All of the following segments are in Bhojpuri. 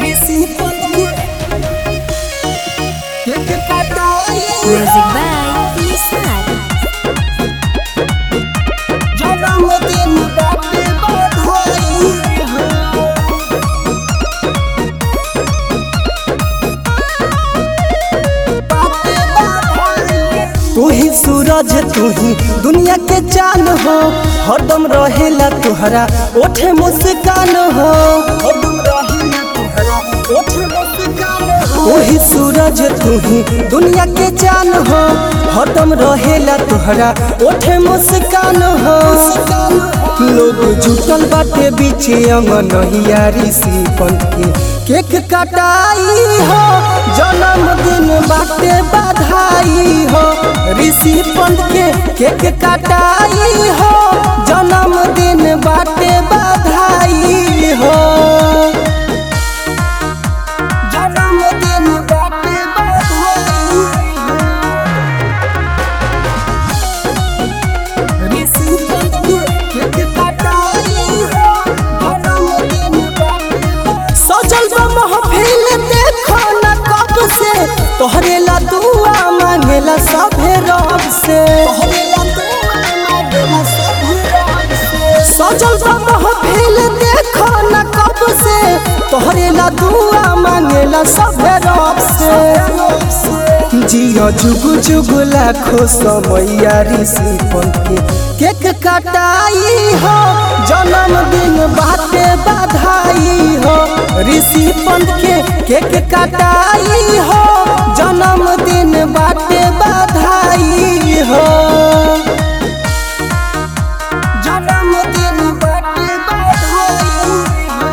ऋषि पंत के केक काटाई Music by Nisar. जन्मदिन बाटे बधाई हो तू ही सूरज तू ही दुनिया के चांद हो हरदम रहेला तुहरा ओठे मुस्कान हो हरदम रहेला तुहरा ओठे मुस्कान हो तू ही सूरज तू ही दुनिया के चांद हो हरदम रहेला तुहरा ओठे मुस्कान हो लोग जुटल बाटे बीचे अंगनहिया ऋषि पंत के केक कटाई हो जन्मदिन बाटे बधाई हो ऋषि पंत के केक कटाई हो जन्मदिन बाटे बधाई हो जन्मदिन बाटे बधाई ऋषि पंत के केक कटाई हो जन्मदिन बाटे सजल बा महफिल देखो न कब से तोहरे ला दुआ मांगेला सभे रब से सजल बा महफिल देखो न कब से तोहरे ला दुआ मांगेला सभे रब से जियो जुग जुग लाखो समैया ऋषि पंत के केक कटाई हो जन्मदिन बाटे बधाई हो ऋषि पंत के केक कटाई हो जन्मदिन बाटे बधाई हो जन्मदिन बाटे बधाई हो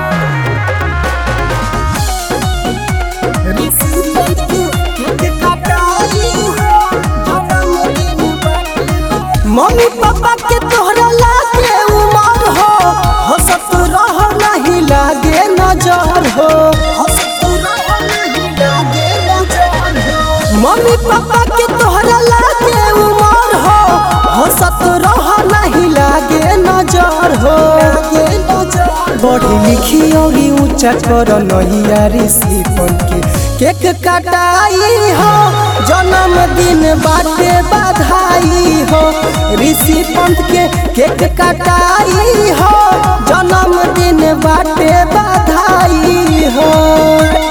ऋषि पंत के केक कटाई हो जन्मदिन बाटे मम्मी पापा के तोहरा लागे उमर हो हंसत रह नहीं लागे नजर हो हंसत रह नहीं लागे नजर हो मम्मी पापा के तोहरा लागे उमर हो हंसत रह नहीं लागे नजर हो बड़ी लिखी और ऊंचा कर नैया ऋषि पंत के केक कटाई हो जन्मदिन बाटे बधाई हो ऋषि पंत के केक कटाई हो जन्मदिन बाटे बधाई हो